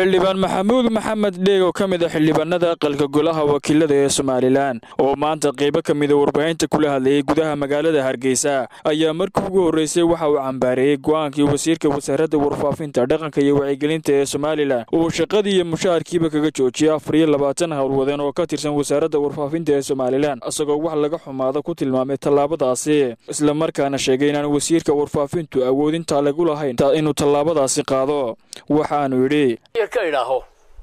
xildhibaan maxamuud maxamed dheeg oo ka mid a xildhibaanada aqalka golaha wakiilada ee somalilan oo maanta qaybo ka mida warbaahinta kula hadlayay gudaha magaalada hargeysa ayaa markii ugu horreysay waxa uu cambaareeyey go'aankii wasiirka wasaaradda warfaafinta dhaqanka iyo wacyigelinta ee somalilan uu shaqadii iyo mushaharkiiba kaga joojiyay afar iyo labaatan howlwadeen oo ka tirsan wasaaradda warfaafinta ee somalilan isagoo wax laga xumaado ku tilmaamay tallaabadaasi islamarkaana sheegay inaan wasiirka warfaafintu awoodintaa lagu lahayn inuu tallaabadaasi qaado waxaanu yidhi ka idhaaho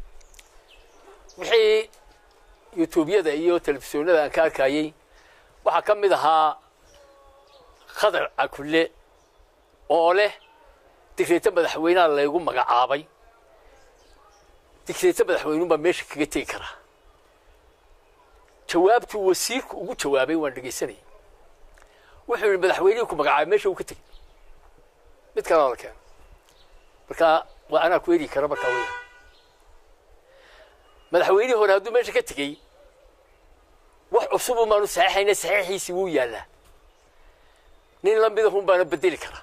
wixii yutuubyada iyo telefisyoonada aan ka arkayey waxaa ka mid ahaa khadar cakulle oo leh digreeto madaxweynaha laygu magacaabay digreeto madaxweynuunbaa meesha kaga tegi karaa jawaabtuu wasiirku ugu jawaabay waan dhegaysanayay wuxuu yidhi madaxweynihii ku magacaabay meesha uu ka tegey mid kalaa la keeno markaa waa anaa ku eri kara markaa weya madaxweynihii hore hadduu meesha ka tegey wax cusubu maanu saxiixayna saxiixiisii wuu yaallaa nin la midahun baana bedeli karaa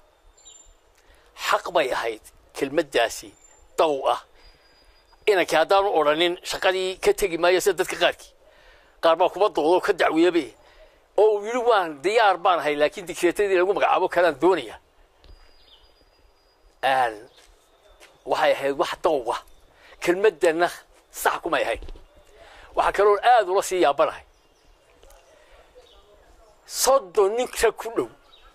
xaq bay ahayd kelmaddaasi daw ah inankii haddaanu odhanin shaqadii ka tegi maayo sida dadka qaarkii qaar baa kuba doodoo ka dacweyabe oo uu yidhi waan diyaar baan ahay laakiin digreetadii lagu magacaabo kalaan doonaya waxay ahayd wax dawga kelmaddana sax kumay ahayd waxaa kaloon aada ula sii yaabanahay soddon ninka ku dhow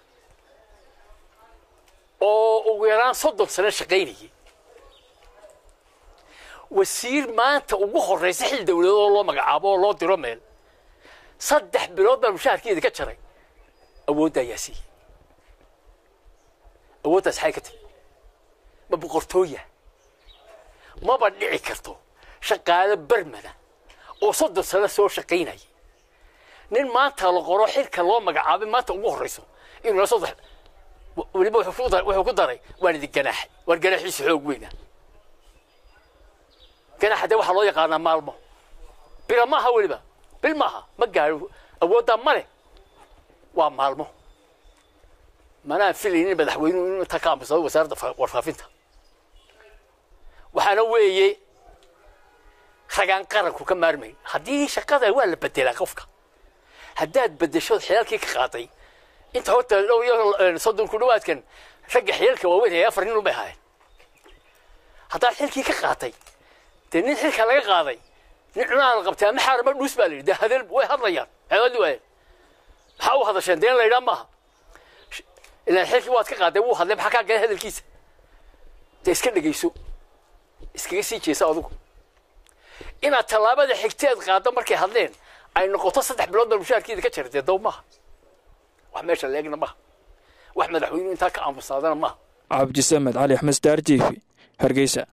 oo ugu yaraan soddon sano shaqaynayay wasiir maanta ugu horraysa xil dawladeed oo loo magacaabo oo loo diro meel saddex bilood baa mushaharkeeda ka jaray awoodda ayaa siiyey awooddaas xay ka timi ma boqortooya maba dhici karto shaqaalo bermada oo soddon sano soo shaqaynaya nin maanta la qoro xilka loo magacaabay maanta ugu horrayso inuu soddex weliba wuxuu ku daray waan idin ganaaxay waan ganaaxiisa xoog weyna ganaaxa dee waxaa loo yaqaanaa maalmo bila maaha weliba bil maaha ma gaaro awooddaa ma leh waa maalmo manaan filaynin madaxweynuhu inuu intaa ka aamusado wasaaradda warfaafinta waxaana weeye ragaan qaranku ka maarmayn haddii shaqada waa la bedelaa qofka haddaad bedesho xilaalkii ka qaaday inta horta dhow iyo soddon ku dhawaadkan ragga xilaalka waaweyn ee afar nin unbay ahaayeen haddaad xilkii ka qaatay dee nin xilka laga qaaday nin cunaha la qabtay ama xaarama dhuus baa la yidhi dee hadeel way hadlayaan xeeladi waayeen maxaa u hadasheen dee in la yidhaa maaha ilaan xilkii waad ka qaaday wuu hadlay maxaa kaa galay hadalkiisa dee iska dhegayso iskaga sii jeesa adugu inaad tallaabada xigteed qaaddo markay hadleen ay noqoto saddex bilood baa mushaharkeeda ka jara dee dow maaha wax meesha leegna maaha wax madaxweynuhu intaa ka aamusaadana maaha cabdisamed cali axmed star t v hargeysa